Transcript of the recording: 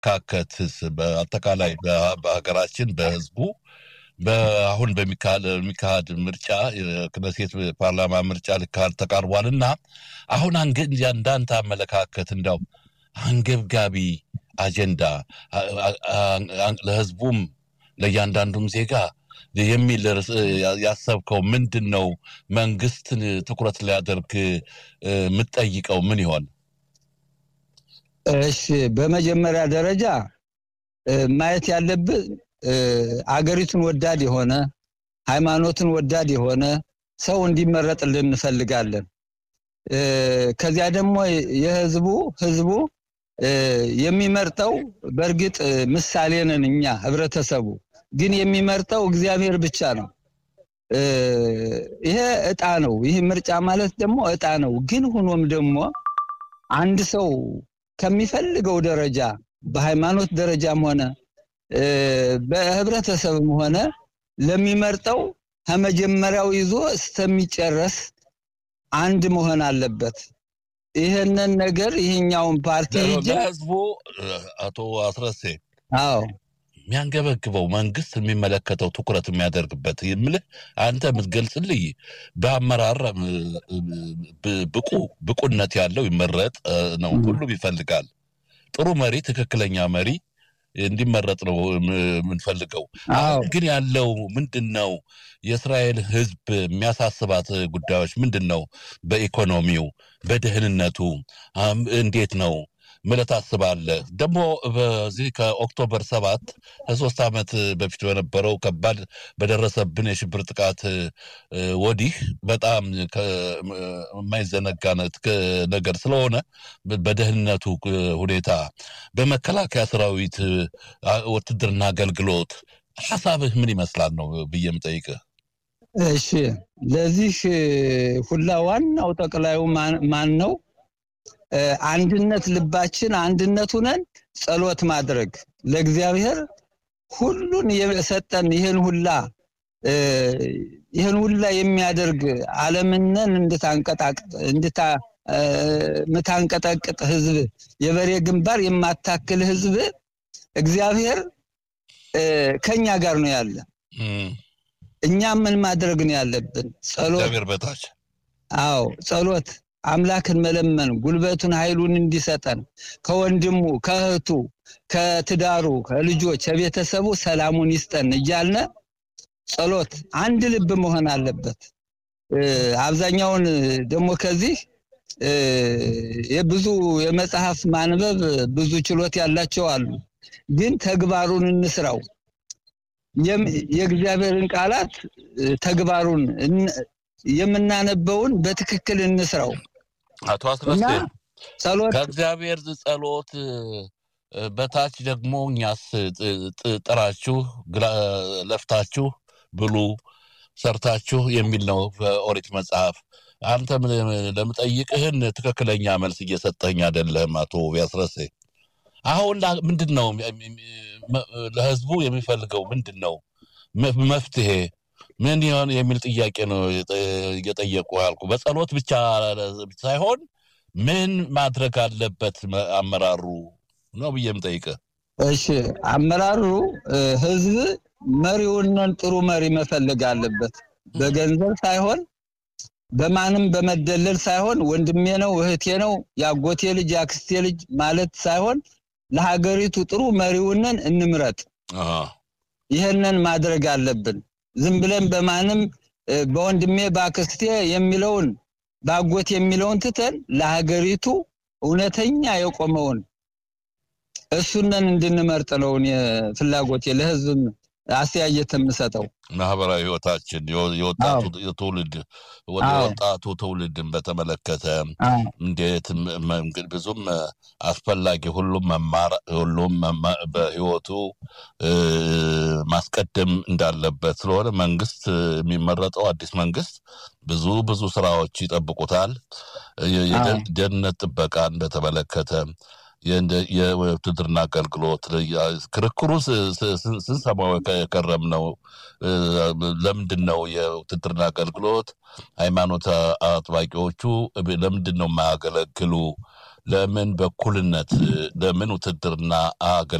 አመለካከትስ በአጠቃላይ በሀገራችን በህዝቡ በአሁን በሚካሄድ ምርጫ ክነሴት ፓርላማ ምርጫ ሊካሄድ ተቃርቧል እና አሁን እንዳንተ አመለካከት እንዲያው አንገብጋቢ አጀንዳ ለህዝቡም ለእያንዳንዱም ዜጋ የሚል ያሰብከው ምንድን ነው? መንግስትን ትኩረት ሊያደርግ የምትጠይቀው ምን ይሆን? እሺ፣ በመጀመሪያ ደረጃ ማየት ያለብን አገሪቱን ወዳድ የሆነ ሃይማኖትን ወዳድ የሆነ ሰው እንዲመረጥልን እንፈልጋለን። ከዚያ ደግሞ የህዝቡ ህዝቡ የሚመርጠው በእርግጥ ምሳሌ ነን እኛ ህብረተሰቡ ግን የሚመርጠው እግዚአብሔር ብቻ ነው። ይሄ እጣ ነው። ይህ ምርጫ ማለት ደግሞ እጣ ነው። ግን ሆኖም ደግሞ አንድ ሰው ከሚፈልገው ደረጃ በሃይማኖት ደረጃም ሆነ በህብረተሰብም ሆነ ለሚመርጠው ከመጀመሪያው ይዞ እስከሚጨረስ አንድ መሆን አለበት። ይህንን ነገር ይህኛውን ፓርቲ ህዝቡ አቶ አስረሴ አዎ የሚያንገበግበው መንግስት የሚመለከተው ትኩረት የሚያደርግበት የምልህ አንተ የምትገልጽልኝ በአመራር ብቁ ብቁነት ያለው ይመረጥ ነው። ሁሉም ይፈልጋል። ጥሩ መሪ፣ ትክክለኛ መሪ እንዲመረጥ ነው የምንፈልገው። አሁን ግን ያለው ምንድን ነው? የእስራኤል ህዝብ የሚያሳስባት ጉዳዮች ምንድን ነው? በኢኮኖሚው፣ በደህንነቱ እንዴት ነው ምለት ታስባለህ? ደግሞ በዚህ ከኦክቶበር ሰባት ከሶስት ዓመት በፊት በነበረው ከባድ በደረሰብን የሽብር ጥቃት ወዲህ በጣም የማይዘነጋ ነገር ስለሆነ በደህንነቱ ሁኔታ በመከላከያ ሰራዊት ውትድርና አገልግሎት ሀሳብህ ምን ይመስላል ነው ብዬ የምጠይቅህ። እሺ፣ ለዚህ ሁላ ዋናው ጠቅላዩ ማን ነው? አንድነት ልባችን አንድነት ሁነን ጸሎት ማድረግ ለእግዚአብሔር ሁሉን የሰጠን ይህን ሁላ ይህን ሁላ የሚያደርግ ዓለምነን እንድታንቀጠቅጥ ህዝብ የበሬ ግንባር የማታክል ህዝብ እግዚአብሔር ከኛ ጋር ነው ያለ። እኛ ምን ማድረግ ነው ያለብን? ጸሎት እግዚአብሔር በታች አዎ ጸሎት አምላክን መለመን ጉልበቱን ኃይሉን እንዲሰጠን ከወንድሙ ከእህቱ ከትዳሩ ከልጆች ከቤተሰቡ ሰላሙን ይስጠን እያልነ ጸሎት አንድ ልብ መሆን አለበት። አብዛኛውን ደግሞ ከዚህ የብዙ የመጽሐፍ ማንበብ ብዙ ችሎት ያላቸው አሉ። ግን ተግባሩን እንስራው። የእግዚአብሔርን ቃላት ተግባሩን የምናነበውን በትክክል እንስራው። አቶ አስረሴ ጸሎት ከእግዚአብሔር ጸሎት በታች ደግሞ እኛስ ጥራችሁ ለፍታችሁ ብሉ ሰርታችሁ የሚል ነው በኦሪት መጽሐፍ። አንተ ለምጠይቅህን ትክክለኛ መልስ እየሰጠኝ አይደለም አቶ ቢያስረሴ። አሁን ምንድን ነው ለህዝቡ የሚፈልገው ምንድን ነው መፍትሄ ምን ይሆን የሚል ጥያቄ ነው እየጠየቁ ያልኩ። በጸሎት ብቻ ሳይሆን ምን ማድረግ አለበት አመራሩ ነው ብዬ የምጠይቅህ። እሺ አመራሩ ህዝብ መሪውንን ጥሩ መሪ መፈለግ አለበት። በገንዘብ ሳይሆን በማንም በመደለል ሳይሆን ወንድሜ ነው እህቴ ነው የአጎቴ ልጅ የአክስቴ ልጅ ማለት ሳይሆን ለሀገሪቱ ጥሩ መሪውንን እንምረጥ። ይህንን ማድረግ አለብን። ዝም ብለን በማንም በወንድሜ በአክስቴ የሚለውን በአጎት የሚለውን ትተን ለሀገሪቱ እውነተኛ የቆመውን እሱነን እንድንመርጥ ነው ፍላጎቴ። ለህዝብም አስተያየት የምሰጠው ማህበራዊ ህይወታችን የወጣቱ ትውልድ ወጣቱ ትውልድን በተመለከተ እንዴት ብዙም አስፈላጊ ሁሉም መማር ሁሉም በህይወቱ ማስቀደም እንዳለበት ስለሆነ መንግስት የሚመረጠው አዲስ መንግስት ብዙ ብዙ ስራዎች ይጠብቁታል። የደህንነት ጥበቃን በተመለከተ የውትድርና አገልግሎት ክርክሩ ስንሰማው የከረም ነው። ለምንድን ነው የውትድርና አገልግሎት ሃይማኖት አጥባቂዎቹ ለምንድን ነው የማያገለግሉ ለምን በኩልነት ለምን ውትድርና